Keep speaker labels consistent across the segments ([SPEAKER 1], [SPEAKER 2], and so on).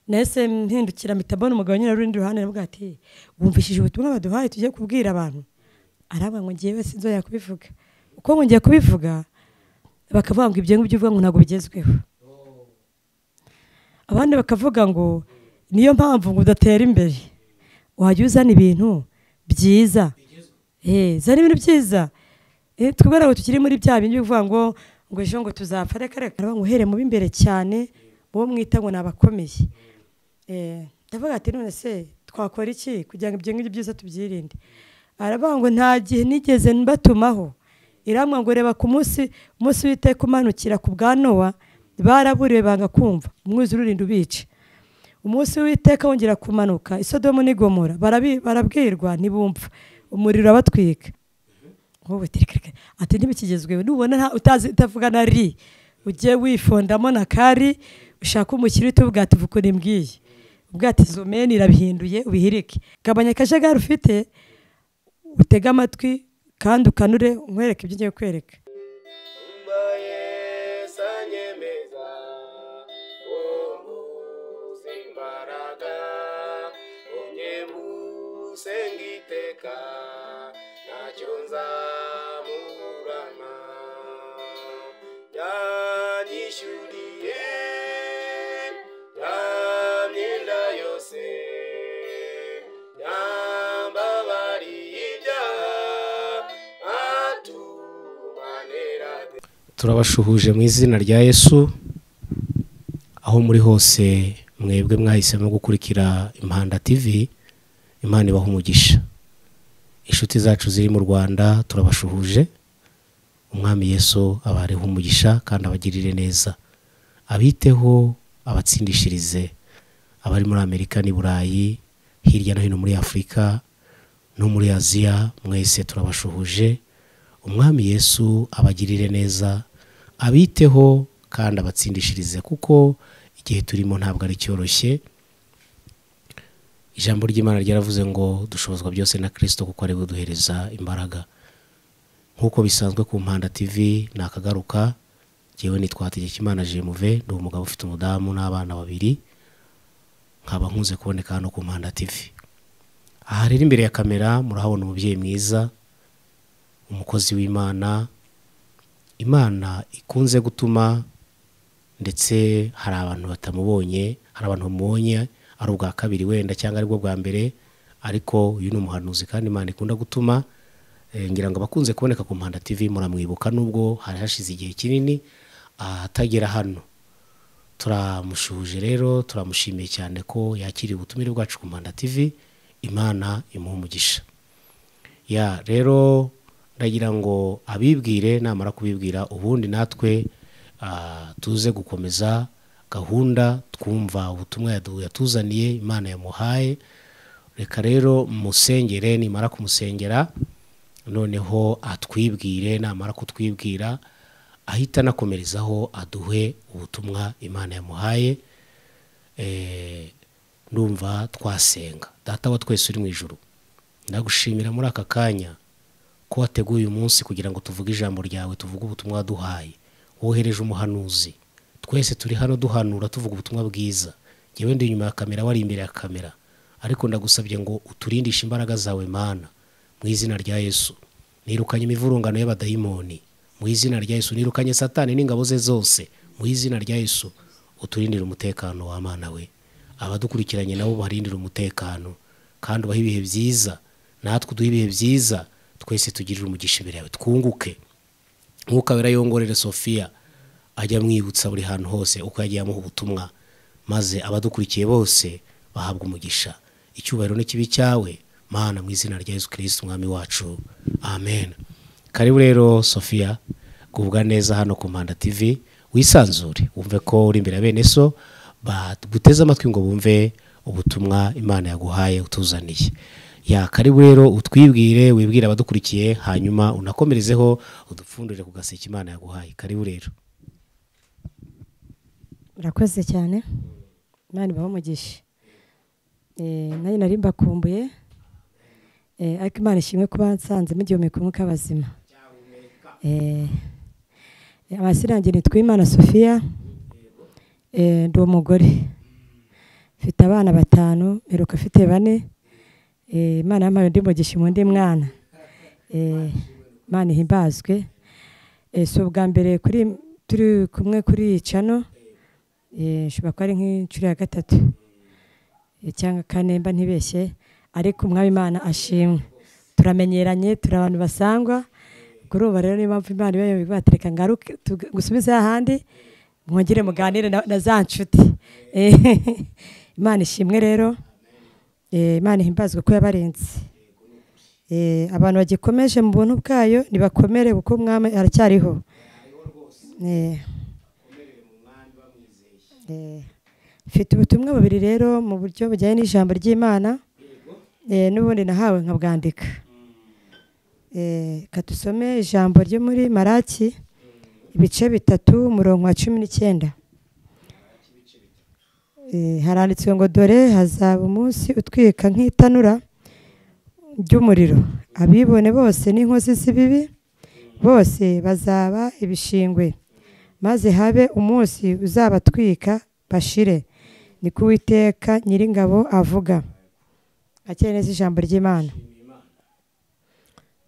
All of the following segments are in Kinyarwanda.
[SPEAKER 1] nahise mpindukira mpita mbona umugabo nyine uri ruhande aravuga ati wumvishije ubutumwa baduhaye tugiye kubwira abantu aravuga ngo ngewe sinzongera kubivuga uko ngiye kubivuga bakavuga ngo ibyo ngibyo uvuga ngo ntabwo bigezweho abandi bakavuga ngo niyo mpamvu ngo udatera imbere wajya uzana ibintu byiza zana ibintu byiza twebwe ntabwo tukiri muri bya bindi bivuga ngo ngo ejo ngo tuzapfa reka reka ngo uhere mu b'imbere cyane uwo mwita ngo ni abakomeye ndavuga ati none se twakora iki kugira ngo ibyo ngibyo byiza tubyirinde aravuga ngo nta gihe nigeze mbatumaho iramwa ngo reba ku munsi umunsi w'iteka umanukira ku bwa nowa baraburiwe banga kumva umwuzure urinda ubica umunsi w'iteka wongera kumanuka isodomu n'igomora barabwirwa ntibumva umuriro abatwika ati ntibikigezweho nubona utazi utavuga na ri ugiye wifondamo na kari ushaka umukiri utubwate uva uko nimbwiye ubwate izo meni irabihinduye ubihirike gabanya akajagari ufite utege amatwi kandi ukanure nkwereke ibyo ugiye kwereka
[SPEAKER 2] turabashuhuje mu izina rya yesu aho muri hose mwebwe mwahisemo gukurikira impanda tv imana ibaha umugisha inshuti zacu ziri mu rwanda turabashuhuje umwami yesu abareho umugisha kandi abagirire neza abiteho abatsindishirize abari muri amerika n'i burayi hirya no hino muri afurika no muri aziya mwese turabashuhuje umwami yesu abagirire neza abiteho kandi abatsindishirize kuko igihe turimo ntabwo ari cyoroshye ijambo ry'imana ryaravuze ngo dushobozwa byose na kirisito kuko ari buduhereza imbaraga nk'uko bisanzwe ku mpanda tv ni akagaruka ngewe nitwa imana jemuve ni umugabo ufite umudamu n'abana babiri nkaba nkunze kuboneka hano ku mpanda tv aha rero imbere ya kamera murahabona umubyeyi mwiza umukozi w'imana imana ikunze gutuma ndetse hari abantu batamubonye hari abantu bamubonye ari ubwa kabiri wenda cyangwa aribwo bwa mbere ariko uyu ni umuhanuzi kandi imana ikunda gutuma ngira ngo abakunze kuboneka ku mpanda tv muramwibuka nubwo hari hashize igihe kinini atagera hano turamushuje rero turamushimiye cyane ko yakiriye ubutumire bwacu ku mpanda tv imana imuha umugisha ya rero ndagira ngo abibwire namara kubibwira ubundi natwe tuze gukomeza gahunda twumva ubutumwa yatuzaniye imana yamuhaye reka rero musengere nimara kumusengera noneho atwibwire namara kutwibwira ahita anakomerezaho aduhe ubutumwa imana yamuhaye ndumva twasenga data wa twese uri mu ijoro ndagushimira muri aka kanya ko wateguye uyu munsi kugira ngo tuvuge ijambo ryawe tuvuge ubutumwa waduhaye wohereje umuhanuzi twese turi hano duhanura tuvuga ubutumwa bwiza ngewe ndi inyuma ya kamera wari imbere ya kamera ariko ndagusabye ngo uturindishe imbaraga zawe mana mu izina rya yesu nirukanye imivurungano y'abadayimoni mu izina rya yesu nirukanye satani n'ingabo ze zose mu izina rya yesu uturindire umutekano wa mana we abadukurikiranye nabo barindire umutekano kandi ubahe ibihe byiza natwe uduhe ibihe byiza twese tugirire umugisha imbere yawe twunguke nk'uko yongorere sofiya ajya amwibutsa buri hantu hose uko yagiye amuha ubutumwa maze abadukurikiye bose bahabwa umugisha icyubahiro n'ikibi cyawe mana mu izina rya yesu kirisiti umwami wacu amen karibu rero sofiya kubwa neza hano ku mpanda tv wisanzure wumve ko uri imbere ya bene so baguteze amatwi ngo bumve ubutumwa imana yaguhaye utuzaniye ya karibu rero utwibwire wibwire abadukurikiye hanyuma unakomerezeho udupfundure ku gaseke imana yaguhaye karibu rero
[SPEAKER 1] murakoze cyane imana ibaho umugisha nanjye nari mbakumbuye ariko imana ishimwe kuba nsanze mugihumeka umwuka w'abazima amasirange nitwa imana sofiya ndi umugore mfite abana batanu mperuka afite bane Eh, imana yampaye undi mugisha mu ndi mwana Eh, imana ihimbazwe Eh, si ubwa mbere kuri turi kumwe kuri iyi cano Eh, nshobora kuba ari nk'inshuro ya gatatu Eh, cyangwa kane mba ntibeshye ariko umwami imana ashimwe turamenyeranye turi abantu basangwa kuri ubu rero niyo mpamvu imana iba ibatereka ngaruke tuga- gusubize ahandi mwongere muganire na na za nshuti Eh, imana ishimwe rero Eh, imana ihimbazwe ko yabarinze Eh, abantu bagikomeje mu buntu bwayo ntibakomere kuko umwami aracyariho Eh. Eh, mfite ubutumwa bubiri rero mu buryo bujyanye n'ijambo ry'imana Eh, n'ubundi nahawe nkabwandika Eh, reka dusome ijambo ryo muri maraki ibice bitatu umurongo wa cumi n'icyenda Eh, haranditswe ngo dore hazaba umunsi utwika nk'itanura ry'umuriro abibone bose n'inkozi z'ibibi bose bazaba ibishingwe maze habe umunsi uzabatwika bashire niko uwiteka nyiringabo avuga akeye neza ijambo ry'imana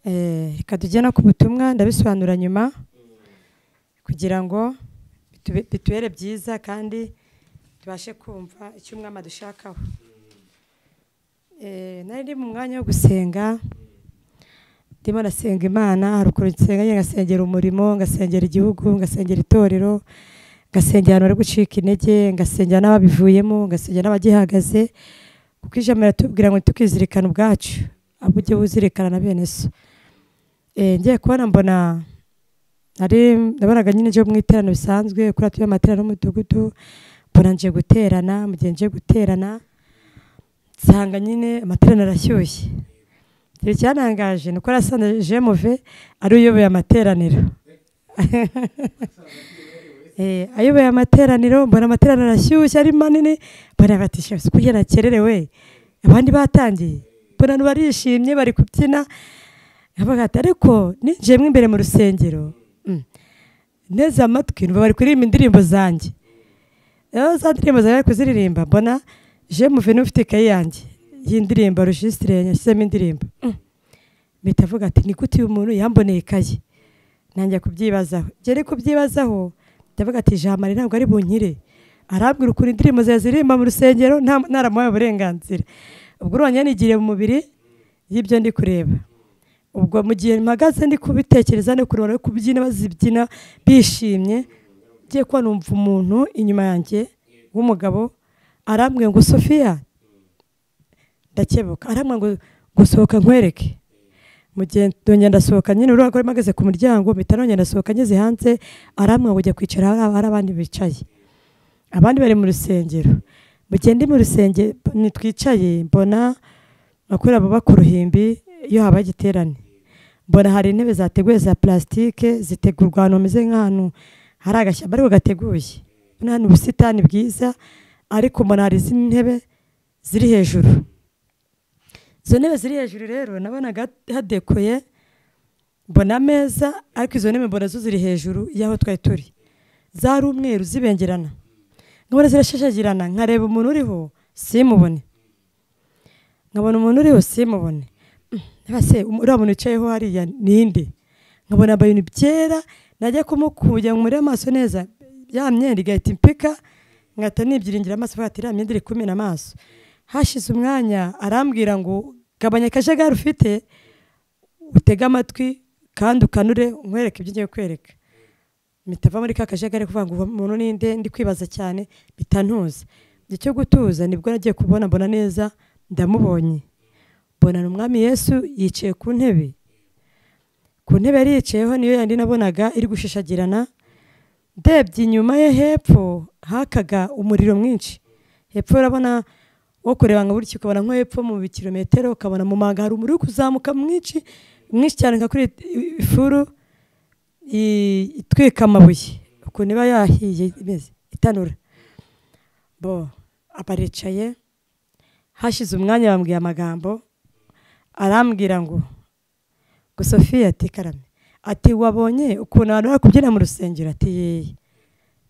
[SPEAKER 1] Eh, reka tujye no ku butumwa ndabisobanura nyuma kugira ngo bitube- bitubere byiza kandi tubashe kumva icyo umwami adushakaho Eh, nari ndi mu mwanya wo gusenga ndimo nasenga imana hari ukuntu nsenga njye ngasengera umurimo ngasengera igihugu ngasengera itorero ngasengera abantu bari gucika intege ngasengera n'ababivuyemo ngasengera n'abagihagaze kuko ijambo riratubwira ngo tukizirikana ubwacu ahubwo ujye wuzirikana na bene so Eh, ngiye kubona mbona nari nabonaga nyine njye mu iterano bisanzwe kuri atuye amaterano y'umudugudu mbona nje guterana mu gihe nje guterana nsanga nyine amaterano arashyushye igihe cyanangaje ni uko nasanze jemuve ari uyoboye amateraniro Eh, ayoboye amateraniro mbona amateraniro arashyushye ari manini mbona bati "Shebuja, kugira nakererewe abandi batangiye mbona abantu barishimye bari kubyina nkavuga ati ariko ninjiyemo imbere mu rusengero mm, nteze amatwi numva bari kuririmba indirimbo zanjye rero za ndirimbo zawe kuziririmba mbona je muveni ufite ikayi yanjye y'indirimbo rejisitire yashyizemo indirimbo Mm. mpita avuga ati ni gute uyu muntu yamboneye ikayi nanjye kubyibazaho ngere kubyibazaho ndavuga ati ijambo ntabwo ari bunkire arambwira ukuntu indirimbo zawe ziririmba mu rusengero nta- naramuhaye uburenganzira ubwo uranyanigiriye mu mubiri y'ibyo ndi kureba ubwo mu gihe mpagaze ndi kubitekereza no kureba no kubyina bazibyina bishimye ngiye kuba numva umuntu inyuma yanjye w'umugabo arambwiye ngo sofiya ndakebuka arambwiye ngo gusohoka nkwereke mu gihe ndongera ndasohoka nyine urabona ko mpagaze ku muryango mpita nongera ndasohoka ngeze hanze arambwiye ngo ujya kwicara hari hari abandi bicaye abandi bari mu rusengero mu gihe ndi mu rusengero ntitwicaye mbona bakorera ababa ku ruhimbi iyo habaye igiterane mbona hari intebe zateguye za plastique zitegurwa ahantu hameze nk'ahantu hari agashyamba ariko gateguye ubona ni ubusitani bwiza ariko mbona hari izindi ntebe ziri hejuru izo ntebe ziri hejuru rero nabonaga hadekoye mbona ameza ariko izo ntebe mbona zo ziri hejuru y'aho twari turi zari umweru zibengerana nkabona zirashashagirana nkareba umuntu uriho simubone nkabona umuntu uriho simubone niba se um- uriya muntu wicayeho hariya ninde nkabona yambaye ibintu byera najya kumukuya ngo murebe amaso neza ya myenda igahita impika nkahita nibyiringira amaso avuga ati iriya myenda iri kumena amaso hashize umwanya arambwira ngo gabanya akajagari ufite utege amatwi kandi ukanure nkwereke ibyo ngiye kwereka mpita ava muri ka kajagari kuvuga ngo uwo muntu ninde ndi kwibaza cyane mpita ntuza igihe cyo gutuza nibwo nagiye kubona mbona neza ndamubonye mbona ni umwami yesu yicaye ku ntebe ku ntebe yari yicayeho niyo yandi nabonaga iri gushishagirana ndebye inyuma ye hepfo hakaga umuriro mwinshi hepfo urabona wo kureba ngo buryo ukabona nko hepfo mu bikirometero ukabona mu manga hari umuriro uri kuzamuka mwinshi mwinshi cyane nka kuri ifuru i- itwika amabuye ukuntu iba yahiye imeze itanura bo abaricaye hashize umwanya bambwiye amagambo arambwira ngo ngo sofiya ati karame ati wabonye ukuntu abantu bari kubyina mu rusengero ati yeye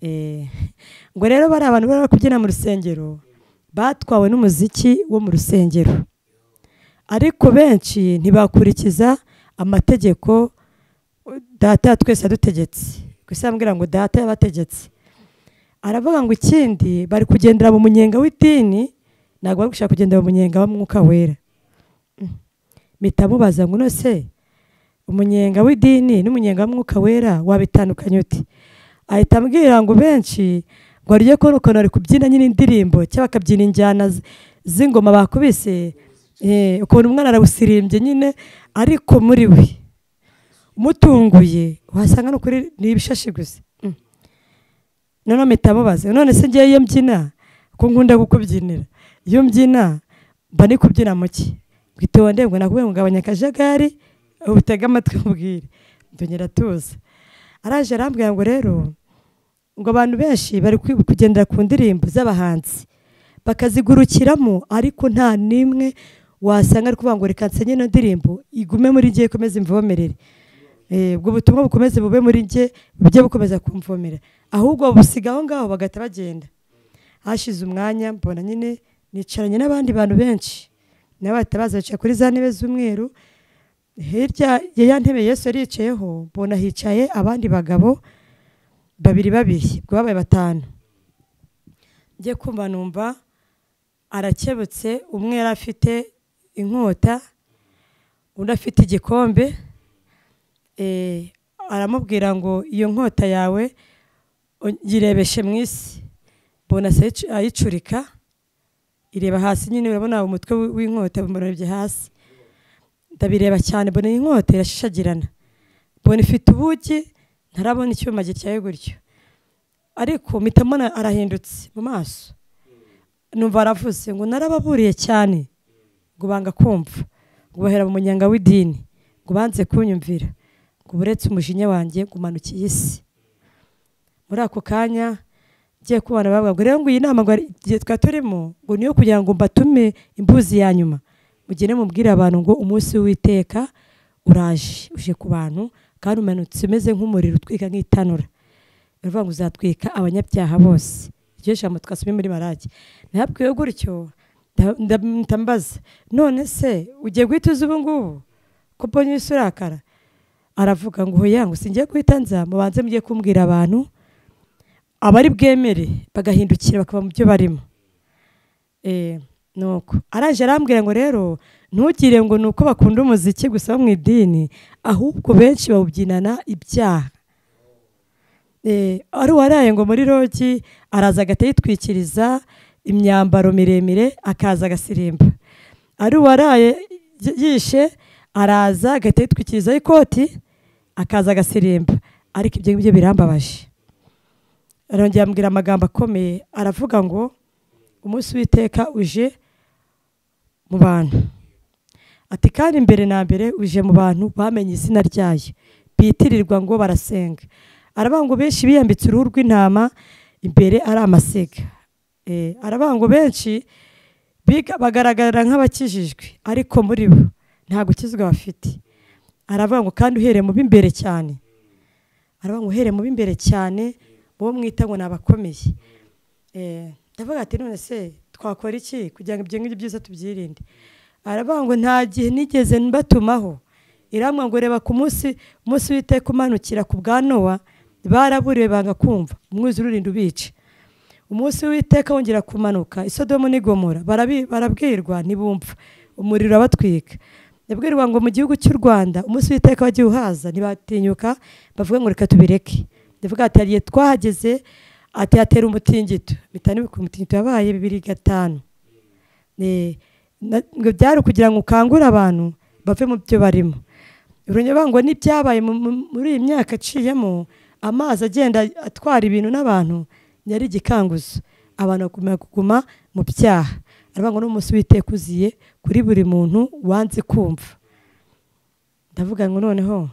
[SPEAKER 1] Eh, ngo rero bari abantu bari kubyina mu rusengero batwawe n'umuziki wo mu rusengero ariko benshi ntibakurikiza amategeko data twese yadutegetse ku isi arambwira ngo data yabategetse aravuga ngo ikindi bari kugendera mu munyenga w'idini ntabwo bari gushaka kugendera mu munyenga w'umwuka wera mpita mubaza ngo nose umunyenga w'idini n'umunyenga w'umwuka wera wabitandukanye uti ahita ambwira ngo benshi ngo arye ko ukuntu bari kubyina nyine indirimbo cyangwa bakabyina injyana z'ingoma bakubise ukuntu umwana arawusirimbye nyine ariko muri we umutunguye wasanga ni ukuri ni ibishashi gusa noneho mpita mubaza none se ngewe iyo mbyina ko nkunda kukubyinira iyo mbyina mba ni kubyina muke ngo ndebwe nakubwiye ngo gabanya akajagari ubutega amatwi mbwire ndongera tuza araje arambwira ngo rero ngo abantu benshi bari kugendera ku ndirimbo z'abahanzi bakazigurukiramo ariko nta n'imwe wasanga ari kuvuga ngo reka nsenye ino ndirimbo igume muri ngiye ikomeze imvomerere ubwo butumwa bukomeze bube muri nge bujye bukomeza kumvomera ahubwo babusiga aho ngaho bagahita bagenda hashize umwanya mbona nyine nicaranye n'abandi bantu benshi nabo bahita baza bicaye kuri za ntebe z'umweru hirya ya ntebe yesu yari yicayeho mbona hicaye abandi bagabo babiri babiri ubwo babaye batanu njye kumva numva arakebutse umwe yari afite inkota undi afite igikombe aramubwira ngo iyo nkota yawe yirebeshe mu isi mbona ayicurika ireba hasi nyine urabona umutwe w'inkota umurebye hasi ndabireba cyane mbona iyi nkota irashishagirana mbona ifite ubugi ntarabona icyuma gityaye gutyo ariko mpitamo arahindutse mu maso numva aravuze ngo narababuriye cyane ngo banga kumva ngo bahera mu munyenga w'idini ngo banze kunyumvira ngo buretse umujinya wanjye ngo umanukiye isi muri ako kanya ngiye kubona bavuga ngo rero ngo iyi nama twari turimo ngo niyo kugira ngo mbatume imbuzi ya nyuma mugende mubwire abantu ngo umunsi w'iteka uraje uje ku bantu kandi umanutse umeze nk'umuriro utwika nk'itanura bivuga ngo uzatwika abanyabyaha bose iryo jambo twasomye muri barage ntabwiwe gutyo ndambaza none se ugiye guhita uzi ubu ngubu ko mbonye isi urakara aravuga ngo hoya ngo singiye guhita nza mubanze mujye kumbwira abantu abari bwemere bagahindukira bakava mu byo barimo nuko araje arambwira ngo rero ntugire ngo ni uko bakunda umuziki gusa wo mu idini ahubwo benshi bawubyinana ibyaha ari uwaraye ngo muri rogi araza agahita yitwikiriza imyambaro miremire akaza agasirimba ari uwaraye yishe araza agahita yitwikirizaho ikoti akaza agasirimba ariko ibyo ngibyo birambabaje arongera ambwira amagambo akomeye aravuga ngo umunsi w'iteka uje mu bantu ati kandi mbere na mbere uje mu bantu bamenye izina ryayo bitirirwa ngo barasenga aravuga ngo benshi biyambitse uruhu rw'intama imbere ari amasiga aravuga ngo benshi bagaragara nk'abakijijwe ariko muri bo nta gukizwa bafite aravuga ngo kandi uhereye mu b'imbere cyane aravuga ngo uhereye mu b'imbere cyane uwo mwita ngo ni abakomeye ndavuga ati none se twakora iki kugira ngo ibyo ngibyo byiza tubyirinde aravuga ngo nta gihe nigeze mbatumaho iramwa ngo reba ku munsi umunsi w'iteka umanukira ku bwa nowa baraburiwe banga kumva umwuzure urinda ubica umunsi w'iteka wongera kumanuka isodomu n'igomora barabwirwa ntibumva umuriro abatwika yabwirwa ngo mu gihugu cy'u rwanda umunsi w'iteka wagiye uhaza ntibatinyuka bavuga ngo reka tubireke ndavuga ati hariye twahageze ati hatera umutingito bitanu umutingito yabaye bibiri gatanu ngo byari ukugira ngo ukangure abantu bave mu byo barimo urugero ngo n'ibyabaye muri iyi myaka aciyemo amazi agenda atwara ibintu n'abantu yari igikanguzo abantu bagomba kuguma mu byaha aravuga ngo n'umunsi w'iteka uziye kuri buri muntu wanze kumva ndavuga ngo noneho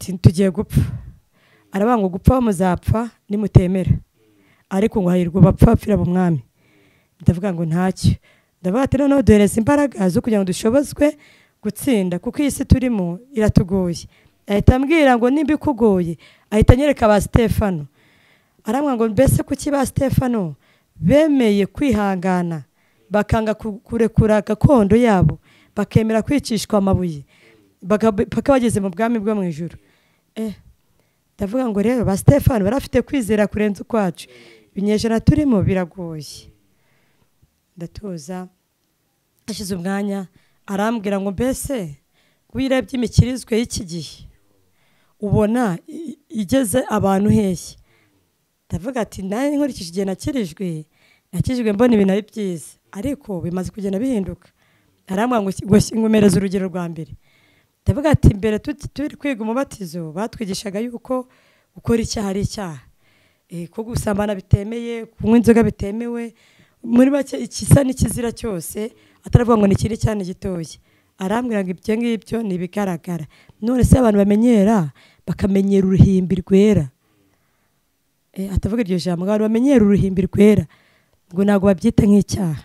[SPEAKER 1] tugiye gupfa aravuga ngo gupfa muzapfa nimutemera ariko ngo hahirwa bapfa bapfira mu mwami ndavuga ngo ntacyo ndavuga ati noneho duhereza imbaraga zo kugira ngo dushobozwe gutsinda kuko iyi si turimo iratugoye ahita ambwira ngo nimba ikugoye ahita anyereka ba sitefano arambwira ngo mbese kuki ba sitefano bemeye kwihangana bakanga ku- kurekura gakondo yabo bakemera kwicishwa amabuye baka- paka bageze mu bwami bwo mu ijoro eh ndavuga ngo rero ba stefani barafite kwizera kurenza ukwacu ibinyejana turimo biragoye ndatuza hashize umwanya arambwira ngo mbese wirebye imikirizwe y'iki gihe ubona i- igeze abantu hehe ndavuga ati nanjye nkurikije igihe nakirijwe nakirijwe mbona ibintu ari byiza ariko bimaze kugenda bihinduka arambwira ngo ngo- ngo mpereze urugero rwa mbere ndavuga ati mbere tuti- turi kwiga umubatizo batwigishaga yuko gukora icyaha ari icyaha Eh, ko gusambana bitemeye kunywa inzoga bitemewe muri make ikisa n'ikizira cyose ataravuga ngo ni ikindi cyane gitoya arambwira ngo ibyo ngibyo ni ibigaragara none se abantu bamenyera bakamenyera uruhimbi rwera Eh, atavuga iryo jambo ngo abantu bamenyera uruhimbi rwera ngo ntabwo babyita nk'icyaha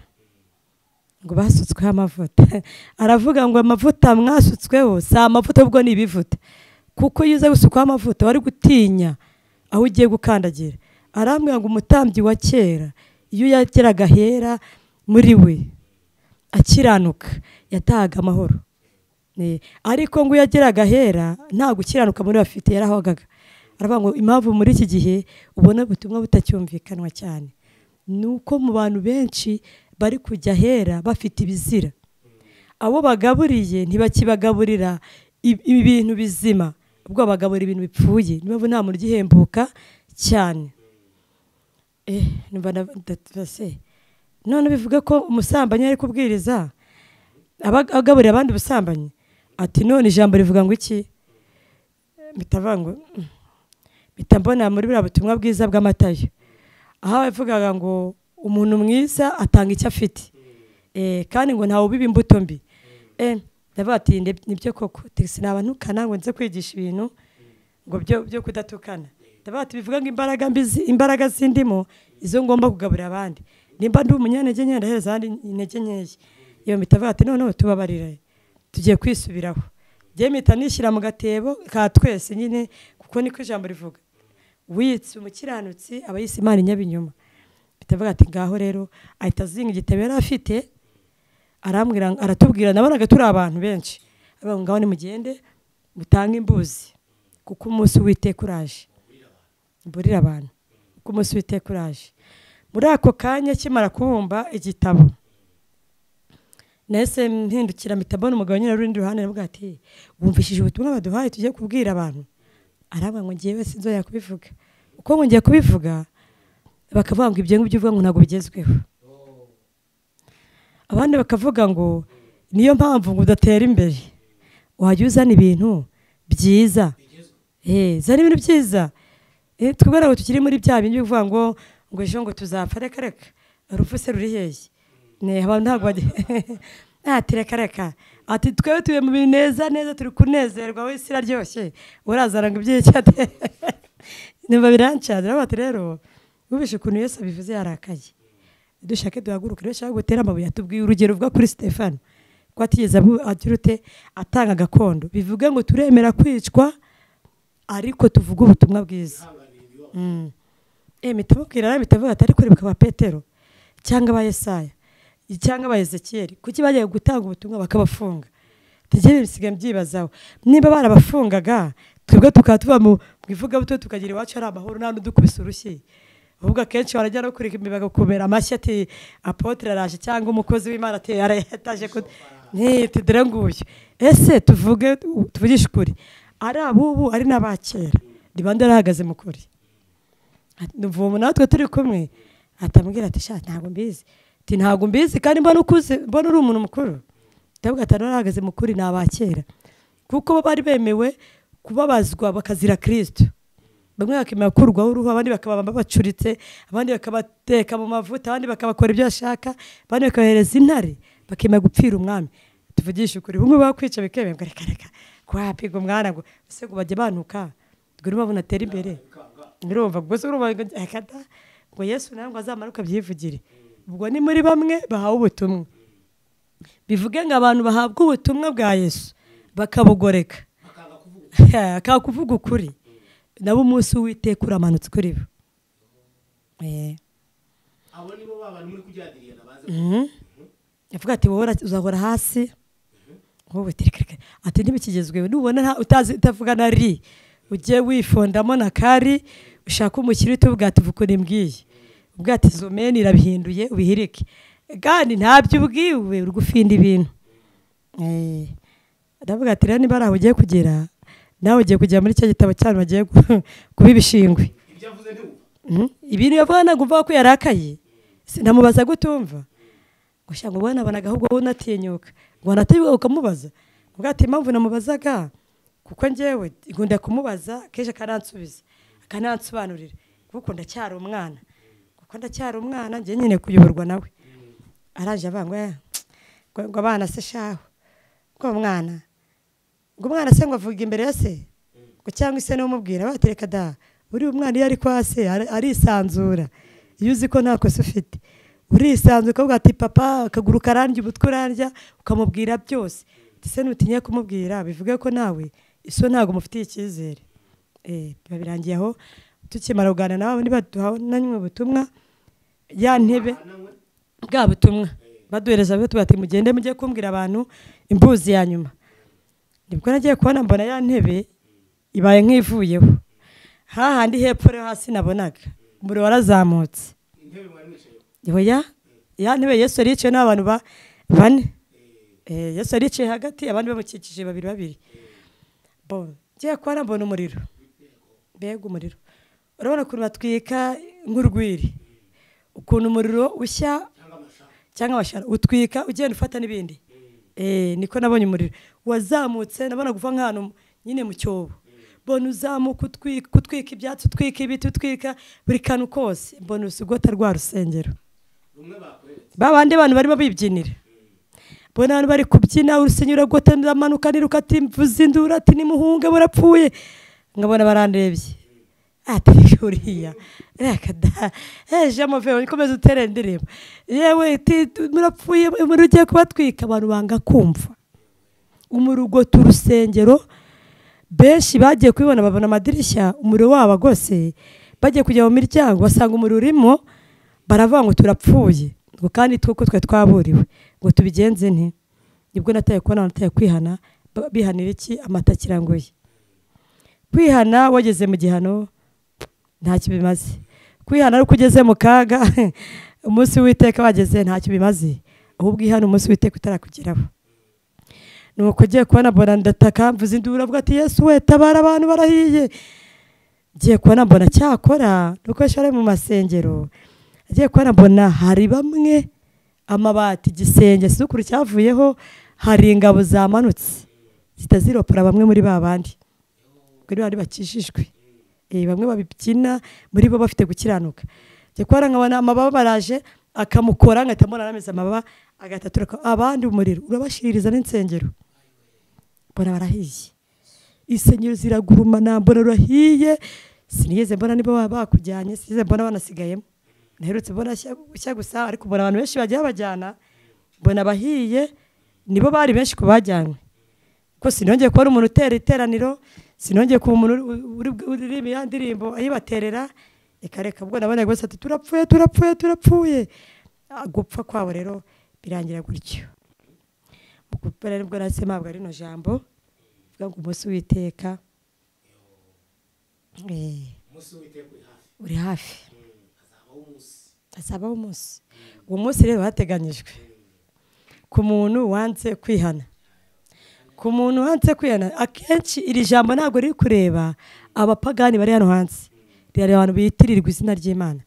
[SPEAKER 1] ngo basutsweho amavuta aravuga ngo amavuta mwasutsweho si amavuta ubwo ni ibivuta kuko iyo uza gusukwaho amavuta wari gutinya aho ugiye gukandagira arambwira ngo umutambyi wa kera iyo yageraga hera muri we akiranuka yatahaga amahoro Eh, ariko ngo iyo yageraga hera nta gukiranuka muri we afite yarahagaga aravuga ngo impamvu muri iki gihe ubona ubutumwa butacyumvikanwa cyane ni uko mu bantu benshi bari kujya hera bafite ibizira abo bagaburiye ntibakibagaburira ib- ibintu bizima ubwo bagaburira ibintu bipfuye niyo mpamvu nta muntu ugihembuka cyane eh numva na- ndabase none bivuga ko umusambanyi ari kubwiriza aba- agaburira abandi ubusambanyi ati none ijambo rivuga ngo iki bitavuga ngo mm, mpita mbona muri buriya butumwa bwiza bw'amatayo aho yavugaga ngo umuntu mwiza atanga icyo afite Eh, kandi ngo ntawe ubiba imbuto mbi Eh, ndavuga ati "Nde- nibyo koko tegisi ntukana ngo nze kwigisha ibintu ngo byo byo kudatukana ndavuga ati bivuga ngo imbaraga mbi zi- imbaraga zindimo izo ngomba kugaburira abandi nimba ndi umunyantege nke ndahereza abandi intege nkeya iyo mpita avuga ati noneho tubabarire tugiye kwisubiraho njye mpita nishyira mu gatebo ka twese nyine kuko niko ijambo rivuga wiyitse umukiranutsi aba yise imana inyabinyoma bitavuga ati ngaho rero ahita azinga igitabo yari afite arambwira aratubwira nabonaga turi abantu benshi avuga ngo ngaho nimugende mutange imbuzi kuko umunsi w'iteka uraje mburira abantu kuko umunsi w'iteka uraje muri ako kanya kimara kubumba igitabo nahise mpindukira mpita mbona umugabo nyine uri urundi ruhande aravuga ati wumvishije ubutumwa baduhaye tugiye kubwira abantu arabwira ngo ngewe sinzongera kubivuga uko ngiye kubivuga bakavuga ngo ibyo ngibyo uvuga ngo ntabwo bigezweho abandi bakavuga ngo niyo mpamvu ngo udatera imbere wajya uzana ibintu byiza Eh, zana ibintu byiza Eh, twibwira ngo tukiri muri bya bindi bivuga ngo ngo ejo ngo tuzapfa reka reka urupfu se ruri hehe Ne, abantu ntabwo bajya ati reka reka ati twebwe tuye mu bintu neza neza turi kunezerwa wowe isi iraryoshye urazana ngo iby'icyate nimba birancaza rero bati rero wumvishe ukuntu yesu abivuze yarakaye dushake duhaguruke rero ushaka gutera amabuye atubwiye urugero ruvuga kuri stefano ko atigeze abu- agira ute atanga gakondo bivuga ngo turemera kwicwa ariko tuvuge ubutumwa bwiza Mm. Eh, mpita mubwira nawe mpita avuga ati ariko rebuka ba petero cyangwa aba yesaya cyangwa aba ezekiyeli kuki bagiye gutanga ubutumwa bakabafunga tugere bisigaye byibazaho niba barabafungaga twebwe tukaba tuva mu mu ivugabuto tukagira iwacu hari amahoro nta n'udukubise urushyi ahubwo akenshi warajya no kureka imibaga kumera amashyi ati apotere araje cyangwa umukozi w'imana ati arayataje ko ntitidere nguyu ese tuvuge tuvugishe ukuri ari abubu ari n'abakera ni bande arahagaze mu kuri ubu natwe turi kumwe atambwira ati shati ntabwo mbizi ati ntabwo mbizi kandi mbona ukuze mbona uri umuntu mukuru ndavuga ati narahagaze mukuri ni abakera kuko bo bari bemewe kubabazwa bakazira kirisito bamwe bakemera gukurwaho uruhu abandi bakaba bacuritse abandi bakabateka mu mavuta abandi bakabakora ibyo bashaka abandi bakabahereza intare bakemera gupfira umwami tuvugishe ukuri bumwe bakwica bikemera ngo reka reka kwapiga umwana ngo ese ngo bajye banuka ngo niba bunatera imbere nirumva ubwo se urumva ngo akata ngo yesu nawe ngo azamanuke abyivugire ubwo ni muri bamwe bahawe ubutumwa bivuge ngo abantu bahabwa ubutumwa bwa yesu bakabugoreka akaba kuvuga ukuri nabo umunsi w'iteka uramanutse kuri bo Eh.
[SPEAKER 2] abo ni bo ba bantu muri kujyadiriyana baze
[SPEAKER 1] yavuga ati wowe ura- uzahora hasi wowe tirikirikiri ati ntibikigezweho nubona nta- utazi utavuga na ri ujye wifondamo na kari ushake umukire uhite ubwati uvuga ukuntu imbwiye ubwira ati izo meni irabihinduye ubihirike kandi ntabyo ubwiwe uri gufinda ibintu Eh, ndavuga ati rero niba ari aho ugiye kugera nawe ugiye kugera muri cya gitabo cyane bagiye gu- kuba ibishingwe
[SPEAKER 2] ibyo avuze ntiwumva
[SPEAKER 1] Mhm. ibintu yavuga ntabwo umva ko yarakaye sinamubaza gutumva gushya ngo ubona abona ahubwo wowe unatinyuka ngo wanatinyuka ukamubaza ubwo ati impamvu namubazaga kuko njyewe nkunda kumubaza kenshi akanansubiza akanansobanurira kuko ndacyari umwana kuko ndacyari umwana njye nyine kuyoborwa nawe araje avanga "Eh, ngo ngo abana se shaho ngo umwana ngo umwana se ngo avuga imbere ya se ngo cyangwa se n'umubwira batereka da buri umwana iyo ari kwa se ari- arisanzura iyo uzi ko nta kosa ufite urisanzura ukavuga ati papa akaguru karandya umutwe urandya ukamubwira byose ndetse nutinye kumubwira bivuge ko nawe iso ntabwo mufitiye icyizere Eh, biba birangiye aho tukimara kuganira nawe nibaduha nanywe ubutumwa ya ntebe bwa butumwa baduhereza bwo tubati mugende mujye kumbwira abantu imbuzi ya nyuma nibwo nagiye kubona mbona ya ntebe ibaye nk'ivuyeho hahandi hepfo rero hasi nabonaga umuriro warazamutse
[SPEAKER 2] intebe mwari mwicayeho
[SPEAKER 1] oya ya ntebe yesu yari yicaye n'abantu ba- bane Eh, yesu yari yicaye hagati abandi bamukikije babiri babiri bo ngiye kubona mbona umuriro mbega umuriro urabona ukuntu batwika nk'urwiri ukuntu umuriro ushya
[SPEAKER 2] cyangwa amashami
[SPEAKER 1] cyangwa abashara utwika ugenda ufata n'ibindi Eh, niko nabonye umuriro wazamutse nabona kuva nk'ahantu nyine mu cyobo mbona uzamuka utwika utwika ibyatsi utwika ibiti utwika buri kantu kose mbona urusugota rwa rusengero
[SPEAKER 2] rumwe bakoreretse
[SPEAKER 1] ba bandi bantu barimo bibyinira mbona abantu bari kubyina urusengero uragota niramanuka niruka ati mvuze induru ati nimuhunge murapfuye nkabona barandebye ati uriya reka da ejo amavero nikomeze utere ndirimbo yewe ti- tu- murapfuye umuriro ugiye kubatwika abantu banga kumva umurugota urusengero benshi bagiye kubibona babona amadirishya umuriro wabo agose bagiye kujya mu miryango basanga umuriro urimo baravuga ngo turapfuye ngo kandi twuko twe twaburiwe ngo tubigenze nti nibwo nataye kubona nataye kwihana ba- bihanira iki amata kiranguye kwihana wageze mu gihano ntacyo bimaze kwihana ari uko ugeze mu kaga umunsi w'iteka wageze ntacyo bimaze ahubwo ihana umunsi w'iteka utarakugeraho nuko ugiye kubona mbona ndataka mvuze induru avuga ati yesu we tabara abantu barahiye ngiye kubona mbona cyakora nuko yashore mu masengero agiye kubona mbona hari bamwe amabati igisenge sukuru cyavuyeho hari ingabo zamanutse zita ziropora bamwe muri ba bandi kuri bari bakijijwe Eh, bamwe babibyina muri bo bafite gukiranuka njye kubona nkabona amababa baraje akamukora ngahita mbona arameze amababa agahita aturuka abandi umuriro urabashiririza n'insengero mbona barahiye insengero ziragurumana mbona rurahiye sinigeze mbona niba baba bakujyanye sinigeze mbona banasigayemo naherutse mbona shya- shya gusa ariko mbona abantu benshi bagiye babajyana mbona abahiye nibo bari benshi ku bajyanywe kuko sinongeye kubona umuntu utera iteraniro sinongeye kuba umuntu uri- uri- uririmba ya ndirimbo ayibaterera ikareka ubwo nabona rwose ati turapfuye turapfuye turapfuye Ah, gupfa kwabo rero birangira gutyo mu gupfa rero ubwo nahise mpabwa rino jambo vuga ngo umunsi w'iteka eh,
[SPEAKER 2] umunsi w'iteka uri hafi
[SPEAKER 1] uri hafi
[SPEAKER 2] hazabaho umunsi
[SPEAKER 1] hazabaho umunsi uwo munsi rero hateganyijwe ku muntu wanze kwihana ku muntu wanze kwihana akenshi iri jambo ntabwo riri kureba abapagani bari hano hanze rirareba abantu bitirirwa izina ry'imana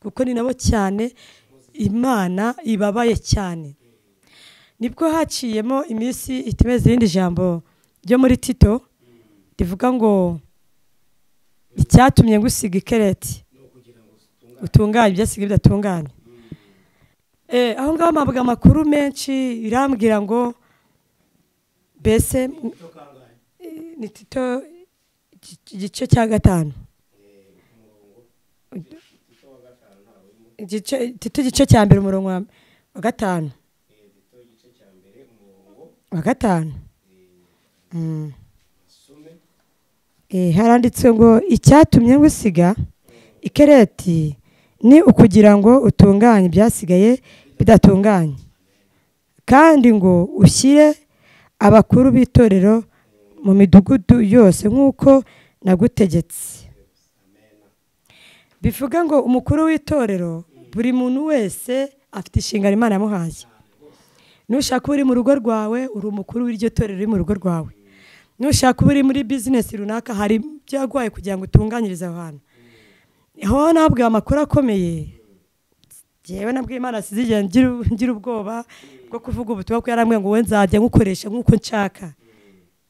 [SPEAKER 1] kuko ni nabo cyane imana ibabaye cyane nibwo haciyemo iminsi itumeze irindi jambo ryo muri tito rivuga ngo icyatumye ngusiga ikereti utunganye ibyasigaye bidatunganye Eh, aho ngaho mpabwa amakuru menshi irambwira ngo mbese
[SPEAKER 2] cyo kangahe
[SPEAKER 1] eh, ni tito igice- igice cya gatanu Igice- tito igice cya mbere umurongo wa- wa gatanu wa gatanu Mm. Eh, haranditse ngo icyatumye ngusiga ikereti ni ukugira ngo utunganye ibyasigaye bidatunganye kandi ngo ushyire abakuru b'itorero mu midugudu yose nk'uko nagutegetse bivuga ngo umukuru w'itorero buri muntu wese afite inshingano imana yamuhaye nushaka uba uri mu rugo rwawe uri umukuru w'iryo torero uri mu rugo rwawe nushaka uba uri muri bizinesi runaka hari byagwaye kugira ngo utunganyirize aho hantu aho nabwiwe amakuru akomeye ngewe nabwiye imana sizigera ngira ubwoba bwo kuvuga ubutumwa ko yarambwiye ngo we nzajya nkukoresha nk'uko nshaka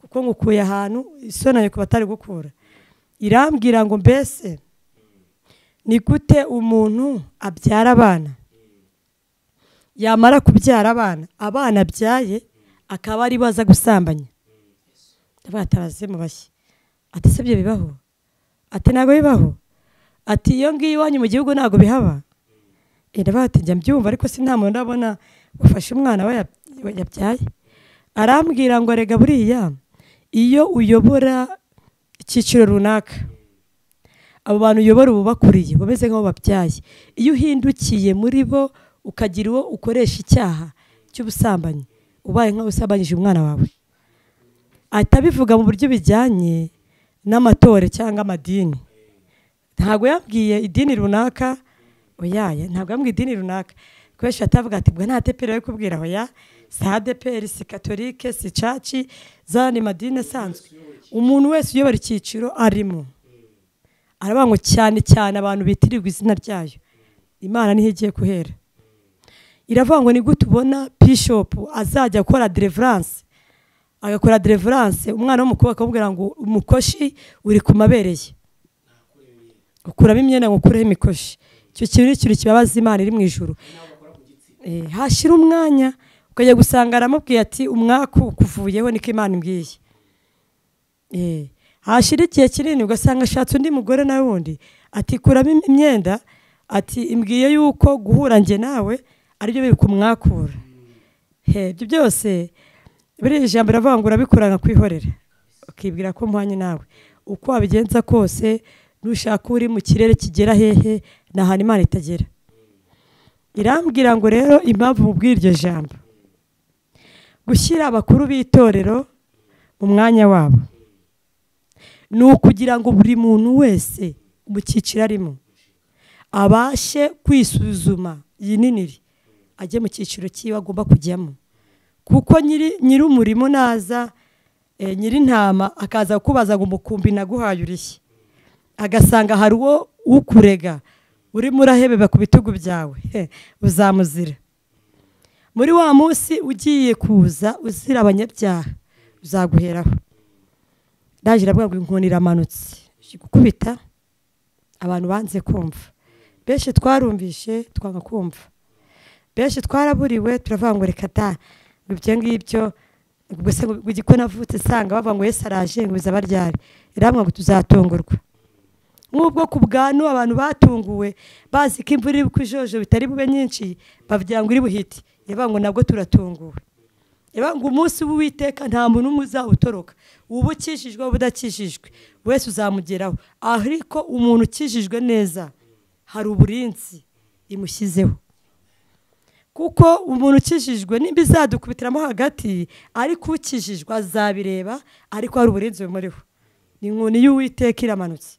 [SPEAKER 1] kuko ngukuye ahantu isonanye ku batari gukura irambwira ngo mbese ni gute umuntu abyara abana yamara kubyara abana abana abyaye akaba ari baza gusambanya ndavuga ataraze mu bashyi ati se ibyo bibaho ati ntabwo bibaho ati iyo ngiyo iwanyu mu gihugu ntabwo bihaba ndavuga ati njya mbyumva ariko si nta muntu urabona ufashe umwana we yabyaye arambwira ngo rega buriya iyo uyobora icyiciro runaka abo bantu uyobora uba ubakuriye bameze nk'abo babyaye iyo uhindukiye muri bo ukagira uwo ukoresha icyaha cy'ubusambanyi ubaye nk'aho usambanyije umwana wawe ahita abivuga mu buryo bijyanye n'amatore cyangwa amadini ntabwo yabwiye idini runaka oyaye ntabwo yabwiye idini runaka kubera ko atavuga ati bwa nta deperi yo kubwira oya si adeperi si katolike si caci zani madini asanzwe umuntu wese uyobora icyiciro arimo aravuga ngo cyane cyane abantu bitirirwa izina ryayo imana niho igiye guhera iravuga ngo ni gute ubona bishopu azajya akora dereveranse agakora dereveranse umwana w'umukobwa akamubwira ngo umukoshi uri ku mabereye gukuramo imyenda ngo ukureho imikoshi icyo kintu ni ikintu kibabaza imana iri mu ijoro hashira umwanya ukajya gusanga aramubwiye ati umwaku ukuvuyeho niko imana imbwiye hashira igihe kinini ugasanga ashatse undi mugore nawe wundi ati kuramo imyenda ati imbwiye yuko guhura njye nawe aribyo biri kumwakura ibyo byose buriya ijambo riravuga ngo urabikurana kwihorera ukibwira ko muhanye nawe uko wabigenza kose nushaka uri mu kirere kigera hehe ni ahantu imana itagera irambwira ngo rero impamvu mubwira iryo jambo gushyira abakuru b'itorero mu mwanya wabo ni ukugira ngo buri muntu wese mu cyiciro arimo abashe kwisuzuma yininire ajye mu cyiciro cyiwe agomba kujyamo kuko nyiri umurimo naza nyiri intama akaza kukubaza ngo umukumbi naguhaye urishye agasanga hari uwo ukurega urimo urahebeba ku bitugu byawe uzamuzira muri wa munsi ugiye kuza uzira abanyabyaha uzaguheraho ndaje iravuga ngo inkoni iramanutse gukubita abantu banze kumva benshi twarumvishe twanga kumva benshi twaraburiwe turavuga ngo reka da ibyo ngibyo gusa ko navutse usanga bavuga ngo yesi araje ngo bizaba ryari iravuga ngo tuzatungurwa nk'ubwo ku bwanwa abantu batunguwe bazi ko imvura iri kujojo bitari bube nyinshi bavugira ngo iri buhite iravuga ngo nabwo turatunguwe iravuga ngo umunsi w'uwiteka nta muntu umwe uzawutoroka uba ukijijwe ubudakijijwe wese uzamugeraho ariko umuntu ukijijwe neza hari uburinzi imushyizeho kuko umuntu ukijijwe nimba izadukubitiramo hagati ariko ukijijwe azabireba ariko hari uburinzi bumuriho ni inkoni y'uwiteka iramanutse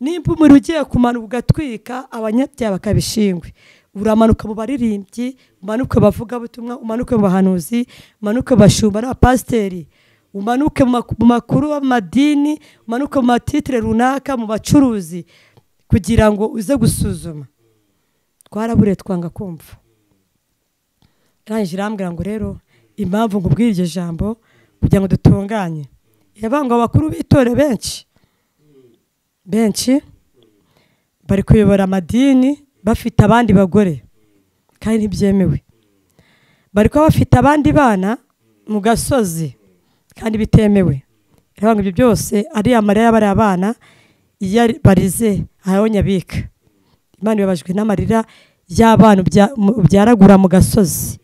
[SPEAKER 1] nimba umuriro ugiye kumanuka ugatwika abanyabyaha bakabishingwe uramanuka mu baririmbyi umanuke mu bavugabutumwa umanuke mu bahanuzi umanuke mu bashumba n'abapasiteri umanuke mu makuru y'amadini umanuke mu matitire runaka mu bacuruzi kugira ngo uze gusuzuma twarabure twanga kumva irangije irambwira ngo rero impamvu ngo ubwire iryo jambo kugira ngo dutunganye yabanga abakuru b'itore benshi benshi bari kuyobora amadini bafite abandi bagore kandi ntibyemewe bari kuba bafite abandi bana mu gasozi kandi bitemewe irabanga ibyo byose ari amarira y'abariya bana iyo barize hariho nyabika imana ibabajwe n'amarira y'abana ubyaragura mu gasozi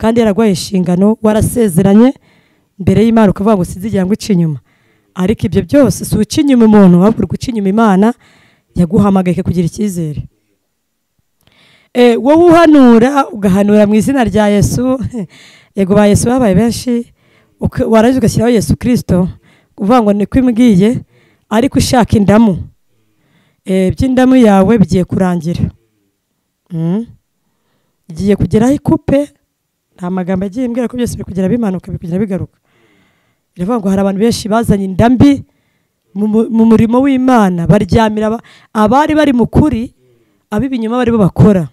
[SPEAKER 1] kandi yaraguhaye inshingano warasezeranye mbere y'imana ukavuga ngo sinzigira ngo uce inyuma ariko ibyo byose si uca inyuma umuntu ahubwo uca inyuma imana yaguhamagaye kugira icyizere Eh, wowe uhanura ugahanura mu izina rya yesu yego ba yesu babaye benshi uka- warangiza ugashyiraho yesu kirisito uvuga ngo niko imbwiye ariko ushaka indamu Eh, iby'indamu yawe bigiye kurangira Mm. igiye kugeraho ikupe nta magambo agiye mbwira ko byose biri kugera bimanuka biri kugera bigaruka biravuga ngo hari abantu benshi bazanye indambi mu mu- mu murimo w'imana baryamira aba- abari bari mu kuri ab'ibinyoma bari bo bakora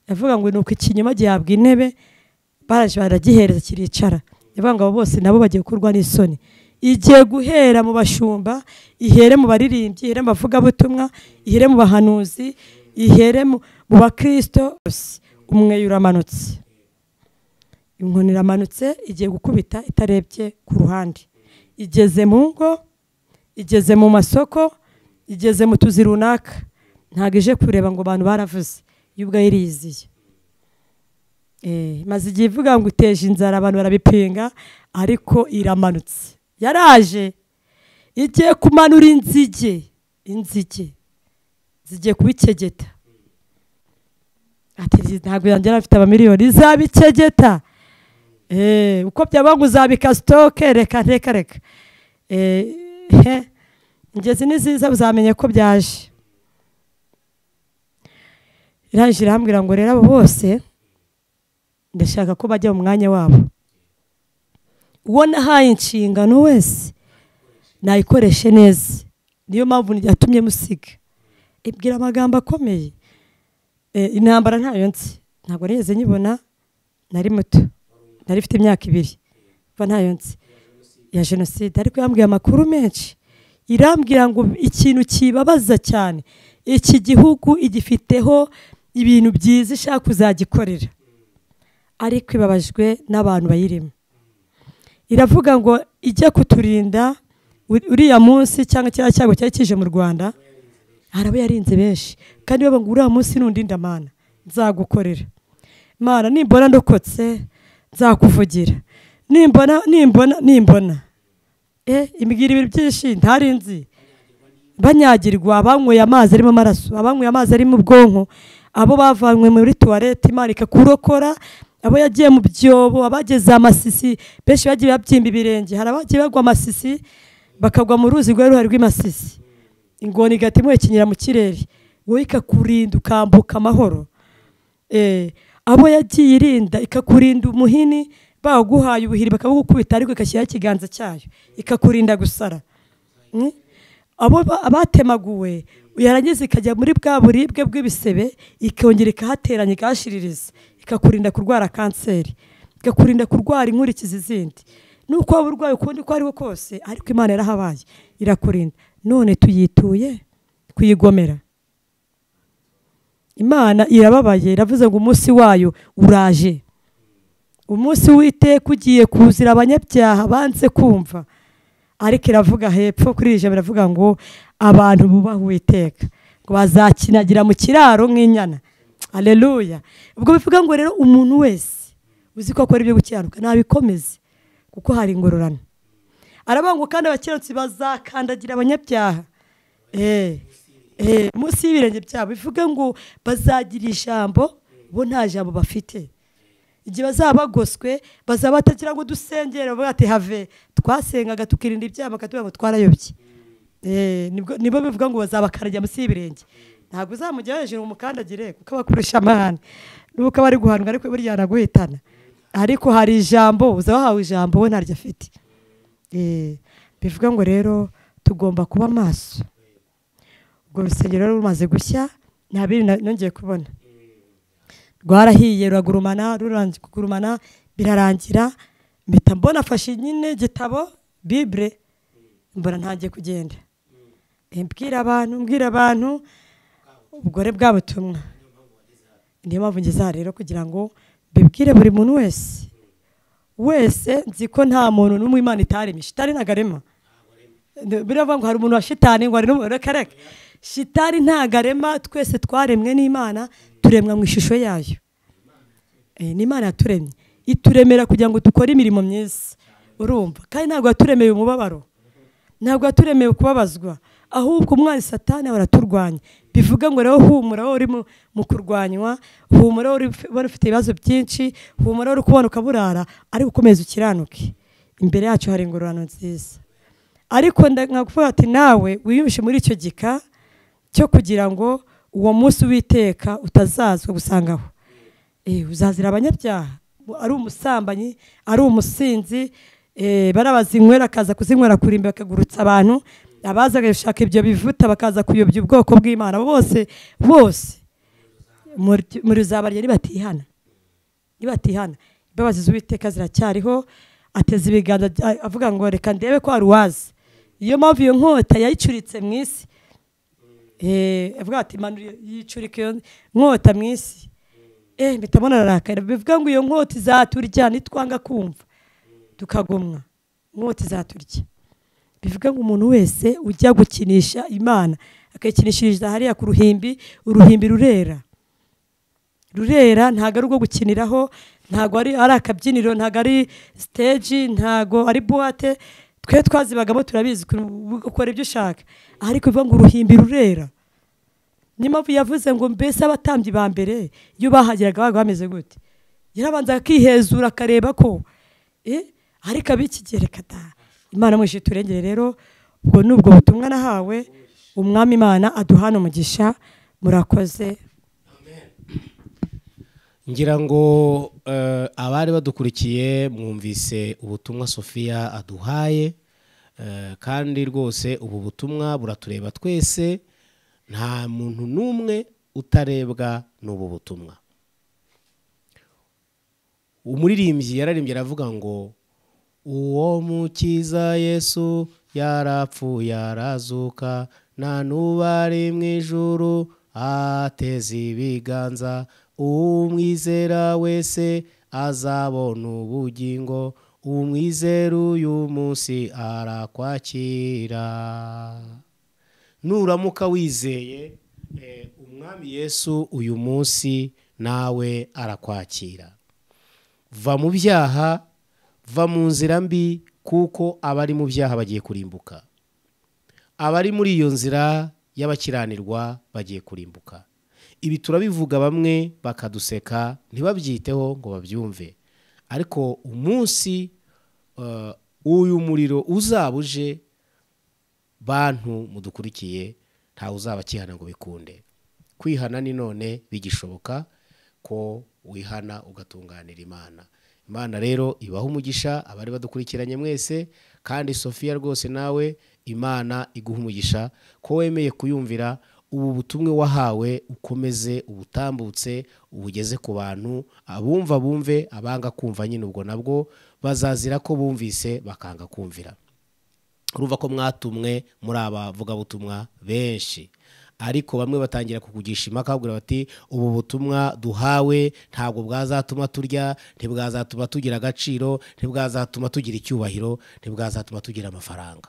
[SPEAKER 1] yavuga ngo ni uko ikinyoma gihabwa intebe baraje baragihereza kiricara yavuga ngo abo bose nabo bagiye gukorwa n'isoni igiye guhera mu bashumba ihere mu baririmbyi ihere mu bavugabutumwa ihere mu bahanuzi ihere mu mu bakristo bose. umweyo uramanutse inkoni iramanutse igiye gukubita itarebye ku ruhande igeze mu ngo igeze mu masoko igeze mu tuzi runaka ntabwo ije kureba ngo abantu baravuze yo ubwayo iriyiziye Eh, maze igihe ivuga ngo iteje inzara abantu barabipinga ariko iramanutse yaraje igiye kumanura inzige inzige zigiye kubikegeta ati "Iri ntabwo yongera afite abamiliyoni izabikegeta Eh, uko byaba ngo uzabika sitoke reka reka reka Eh, he, ingezi ni ziza uzamenye ko byaje irangije irambwira ngo rero abo bose ndashaka ko bajya mu mwanya wabo uwo nahaye inshingano wese nayikoreshe neza niyo mpamvu yatumye musiga ibwira amagambo akomeye Eh, intambara ntayo nzi ntabwo nigeze nyibona nari muto nari mfite imyaka ibiri kuva ntayo nzi ya jenoside ariko yambwiye amakuru menshi irambwira ngo ikintu kibabaza cyane iki gihugu igifiteho ibintu byiza ishaka kuzagikorera ariko ibabajwe n'abantu bayirimo iravuga ngo ijye kuturinda uri- uriya munsi cyangwa kiriya cyago cyari kije mu rwanda hari abo yarinze benshi kandi bavuga ngo uriya munsi nundinda mana nzagukorera mana nimbona ndokotse nzakuvugira nimbona nimbona nimbona eh imbwira ibintu byinshi ntarinzi banyagirwa abanyweye amazi arimo amaraso abanyweye amazi arimo ubwonko abo bavanywe muri tuwarete imana ikakurokora abo yagiye mu byobo abageze amasisi benshi bagiye babyimba ibirenge hari abagiye bagwa amasisi bakagwa mu ruzi rwari ruhari rw'imasisi ingona igahita imuhekenyera mu kirere wowe ikakurinda ukambuka amahoro Eh, abo yagiye irinda ikakurinda umuhini baguhaye ubuhiri bakabugukubita ariko igashyiraho ikiganza cyayo ikakurinda gusara Mm? abo ba- abatemaguwe yarangiza ikajya muri bwa buribwe bw'ibisebe ikongera ikahateranya ikahashiririza ikakurinda kurwara kanseri ikakurinda kurwara inkurikizi zindi nuko waba urwaye ukundi uko ari kose ariko imana yarahabaye irakurinda none tuyituye kuyigomera imana irababaye iravuze ngo umunsi wayo uraje umunsi w'iteka ugiye kuzira abanyabyaha banze kumva ariko iravuga hepfo kuri iri jambo iravuga ngo abantu bubaha uwiteka ngo bazakinagira mu kiraro nk'inyana aleluya ubwo bivuga ngo rero umuntu wese uzi ko akora ibyo gukiranuka nabikomeze kuko hari ingororano aravuga ngo kandi abakiranutsi bazakandagira abanyabyaha Eh, eh, munsi y'ibirenge byabo bivuga ngo bazagira ijambo bo nta jambo bafite igihe bazaba bagoswe bazaba batagira ngo dusengere bavuga ati have twasengaga tukirinda ibyaha bakatubwira ngo twarayobye Eh, nibwo- nibo bivuga ngo bazabakarajya munsi y'ibirenge ntabwo uzamujya hejuru umukandagire kuko abakurusha amahane nuko aba ari guhanwa ariko burya yanaguhitana ariko hari ijambo uzaba wahawe ijambo we ntaryo afite Eh, bivuga ngo rero tugomba kuba maso urwo rusengero rero rumaze gushya nta bindi na- nongeye kubona rwarahiye ruragurumana rurangi- kugurumana birarangira mpita mbona afashe nyine igitabo bibure mbona ntangiye kugenda Eh, mbwira abantu mbwira abantu ubugore bwa butumwa niyo mpamvu ngeze aha rero kugira ngo mbibwire buri muntu wese wese nzi ko nta muntu n'umwe imana itaremye shitani ntago arema biravuga ngo hari umuntu wa shitani ngo hari n'umuntu reka reka shitani ntago arema twese twaremwe n'imana turemwa mu ishusho yayo Eh, ni imana yaturemye ituremera kugira ngo dukore imirimo myiza urumva kandi ntabwo yaturemeye umubabaro ntabwo yaturemeye kubabazwa ahubwo umwanzi satani ahora aturwanya bivuga ngo rero humura wowe uri mu- mu kurwanywa humura wowe uri- wari ufite ibibazo byinshi humura wowe uri kubona ukaburara ariko ukomeza ukiranuke imbere yacu hari ingororano nziza ariko nda- nkakuvuga ati nawe wiyumvishe muri icyo gika cyo kugira ngo uwo munsi witeka utazazwa gusangaho Eh, uzazira abanyabyaha Bu- ari umusambanyi ari umusinzi eh, bariya bazinywera akaza kuzinywera kurimbi bakagurutsa abantu abazaga gushaka ibyo bivuta bakaza kuyobya ubwoko bw'imana Abo bose bose muri- muri uzabarya nibatihana nibatihana imbabazi z'uwiteka ziracyariho ateza ibiganza bya- avuga ngo reka ndebe ko hari uwazi iyo mpamvu iyo nkota yayicuritse mu isi Eh, avuga ati manura yicurika iyo nkota mu isi eh mpita mbona ararakara bivuga ngo iyo nkota izaturya nitwanga kumva tukagomwa inkota izaturya bivuga ngo umuntu wese ujya gukinisha imana akayikinishiriza hariya ku ruhimbi uruhimbi rurera rurera ntabwo ari urwo gukiniraho ntabwo ari ari akabyiniro ntabwo ari siteji ntabwo ari buwate twe twazibagamo turabizi uku- ukora ibyo ushaka ariko bivuga ngo uruhimbi rurera niyo mpamvu yavuze ngo mbese abatambyi ba mbere iyo bahageraga babaga bameze gute yarabanza akihezura akareba ko eh, ariko abikigereka da imana mwishe turengere rero ubwo ni ubwo butumwa nahawe umwami imana aduhana umugisha murakoze
[SPEAKER 2] ngira ngo eh, abari badukurikiye mwumvise ubutumwa sofiya aduhaye eh, kandi rwose ubu butumwa buratureba twese nta muntu n'umwe utarebwa n'ubu butumwa umuririmbyi yararimbye aravuga ngo uwo mukiza yesu yarapfu yarazuka nta n'ubari mu ijuru ateze ibiganza umwizera wese azabona ubugingo umwizera uyu munsi arakwakira nuramuka wizeye eh, umwami yesu uyu munsi nawe arakwakira va mu byaha va mu nzira mbi kuko abari mu byaha bagiye kurimbuka abari muri iyo nzira y'abakiranirwa bagiye kurimbuka ibi turabivuga bamwe bakaduseka ntibabyiteho ngo babyumve ariko umunsi eh, uyu muriro uzaba uje bantu mudukurikiye ntawe uzaba akihana ngo bikunde kwihana ni none bigishoboka ko wihana ugatunganira imana imana rero ibaho umugisha abari badukurikiranye mwese kandi sofiya rwose nawe imana iguha umugisha ko wemeye kuyumvira ubu butumwe wahawe ukomeze ubutambutse ubugeze ku bantu abumva bumve abanga kumva nyine ubwo nabwo bazazira ko bumvise bakanga kumvira urumva ko mwatumwe muri abavugabutumwa benshi ariko bamwe batangira kukugisha impaka bakubwira bati ubu butumwa duhawe ntabwo bwazatuma turya ntibwazatuma tugira agaciro ntibwazatuma tugira icyubahiro ntibwazatuma tugira amafaranga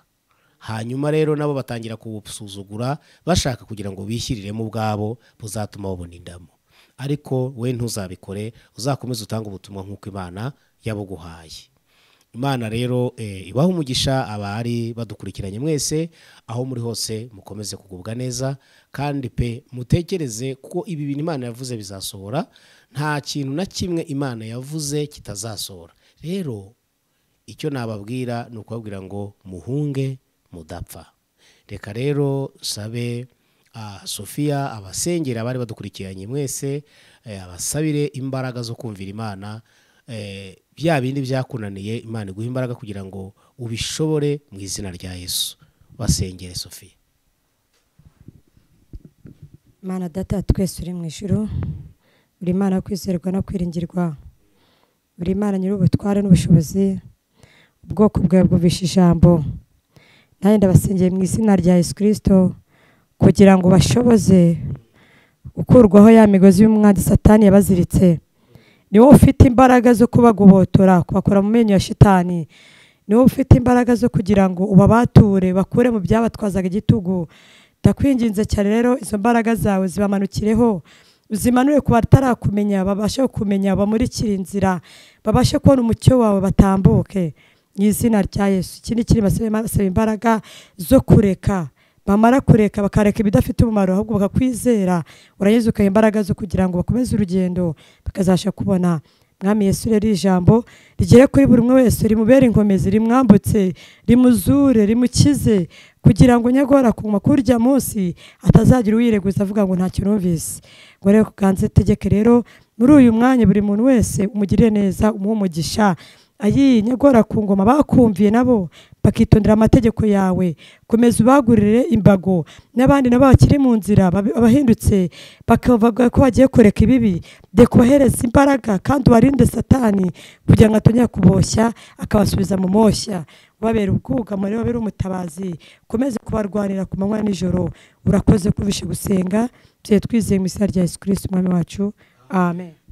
[SPEAKER 2] hanyuma rero nabo batangira kubusuzugura bashaka kugira ngo bishyiriremo ubwabo buzatuma babona indamo ariko we ntuzabikore uzakomeze utange ubutumwa nk'uko imana yabuguhaye imana rero eh, ibaha umugisha abari badukurikiranye mwese aho muri hose mukomeze kugubwa neza kandi pe mutekereze kuko ibi bintu imana yavuze bizasohora nta kintu na kimwe imana yavuze kitazasohora rero icyo nababwira ni ukubabwira ngo muhunge mudapfa reka rero sabe ah, sofiya abasengera abari badukurikiranye mwese eh, abasabire imbaraga zo kumvira imana eh, bya bindi byakunaniye imana iguha imbaraga kugira ngo ubishobore mu izina rya yesu basengere sofiya
[SPEAKER 1] mana data twese uri mu ijuru buri mana kwizerwa no kwiringirwa buri mana nyiri ubutware n'ubushobozi ubwoko bwawe bwumvisha ijambo nanjye ndabasengeye mu izina rya yesu kirisito kugira ngo bashoboze gukurwaho ya migozi y'umwanzi satani yabaziritse ni wowe ufite imbaraga zo kubagobotora kubakora mu menyo ya shitani ni wowe ufite imbaraga zo kugira ngo ubabature bakure mu byabatwazaga igitugu ndakwinginze cyane rero izo mbaraga zawe zibamanukireho uzimanure ku batarakumenya babashe kumenya bamurikire inzira babashe kubona umucyo wawe batambuke mu izina rya yesu ikindi kiri basaba imbaraga zo kureka bamara kureka bakareka ibidafite umumaro ahubwo bakakwizera urangiza ukaha imbaraga zo kugira ngo bakomeze urugendo bakazasha kubona mwami Yesu rero iri ijambo rigere kuri buri umwe wese rimubere inkomezi rimwambutse rimuzure rimukize kugira ngo nyagora kuma kuri urya munsi atazagira uyireguza avuga ngo ntacyo numvise ngo rero kuganze tegeke rero muri uyu mwanya buri muntu wese umugirire neza umuhe umugisha ayi nyagora ku ngoma bakumviye nabo bakitondera amategeko yawe komeza ubagurire imbago n'abandi nabo bakiri mu nzira babe- abahindutse bakavuga ko bagiye kureka ibibi deka ubahereze imbaraga kandi ubarinde satani kugira ngo atongera kuboshya akabasubiza mu moshya ubabera ubwugamo rero ubabera umutabazi ukomeze kubarwanira ku manywa nijoro urakoze kuvishe gusenga byari twizeye mu izina rya yesu kirisiti umwami wacu amen